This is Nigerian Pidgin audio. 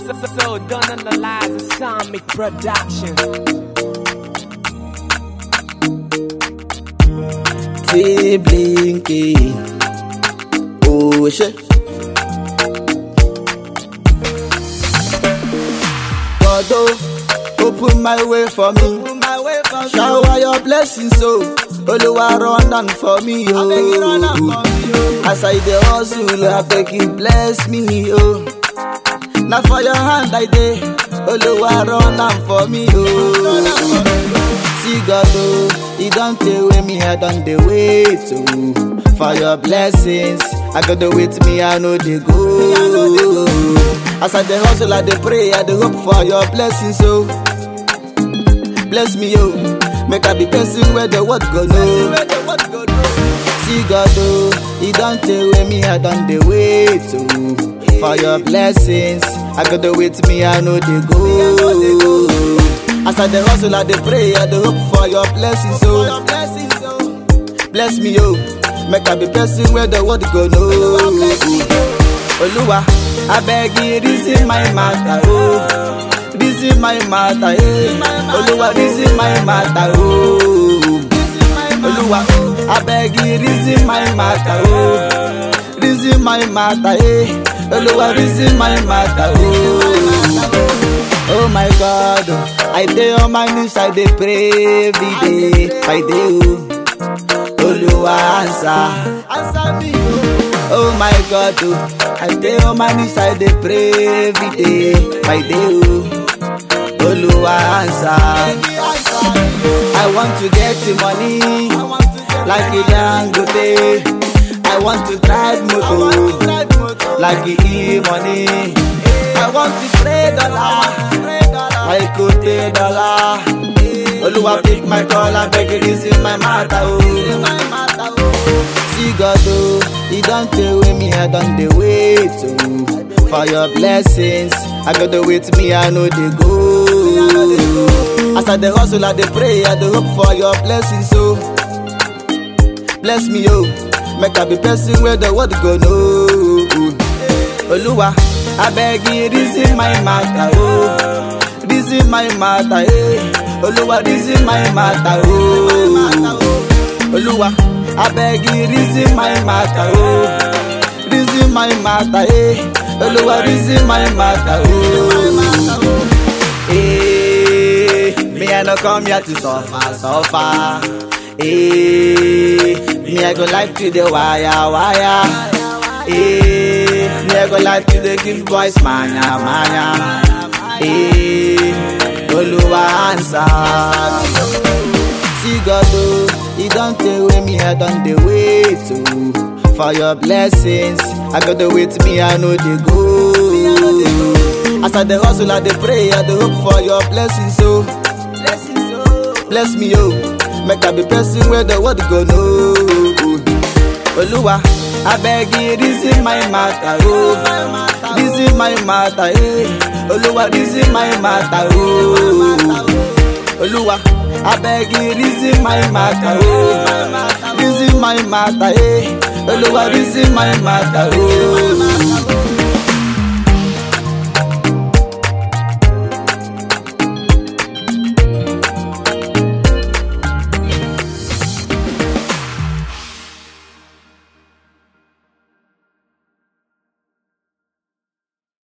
So, so, so don't analyze the Sonic production. T Blinky. Oh shit. God oh, open my way for me. Shower your blessings, so Oluwa run down for me, oh. As I dey hustle, I beg you bless me, oh. Now for your hand I dey, Oluwa run down for me, oh. See God, oh, He don't take away me, I don't dey wait, oh. For your blessings, I got to wait me, I know they go. As I dey hustle, I dey pray, I dey hope for your blessings, oh. Bless me, yo. Make I be person where the word go know. See God, oh, He don't take away me, I don't dey wait, oh. For your blessings, I got to wait me, I know they go. As I dey hustle, I dey pray, I dey hope for your blessings, oh. Bless me, yo. Make I be person where the word go know. Oluwa, I beg you, reason my matter, oh. Reason my matter, eh. Oluwa, reason my matter, oh. Oluwa, I beg you, reason my matter, oh. Reason my matter, eh. Oluwa, reason my matter, oh. Oh my God, oh. I dey on my knees, I dey pray every day, I dey, oh. Oluwa answer, answer me, oh. Oh my God, oh. I dey on my knees, I dey pray every day, by day, oh. Oluwa answer. I want to get the money, like a Dangote. I want to drive motor, like a E money. I want to spray dollar, like a dollar. Oluwa pick my call, I beg you, this is my matter, oh. See God, oh, He don't take away me, I don't dey wait, oh. For your blessings, I got to wait me, I know they go. As I dey hustle, I dey pray, I dey hope for your blessings, oh. Bless me, oh, make I be person where the word go know. Oluwa, I beg you, reason my matter, oh. Reason my matter, eh. Oluwa, reason my matter, oh. Oluwa, I beg you, reason my matter, oh. Reason my matter, eh. Oluwa, reason my matter, oh. Eh, me I no come here to suffer, suffer. Eh, me I go like to the wire, wire. Eh, me I go like to the give boys mania, mania. Eh, Oluwa answer. See God, oh, He don't take away me, I don't dey wait, oh. For your blessings, I got to wait me, I know they go. As I dey hustle, I dey pray, I dey hope for your blessings, oh. Bless me, oh. Make I be person where the word go know. Oluwa, I beg you, reason my matter, oh. Reason my matter, eh. Oluwa, reason my matter, oh. Oluwa, I beg you, reason my matter, oh. Reason my matter, eh. Oluwa, reason my matter, oh.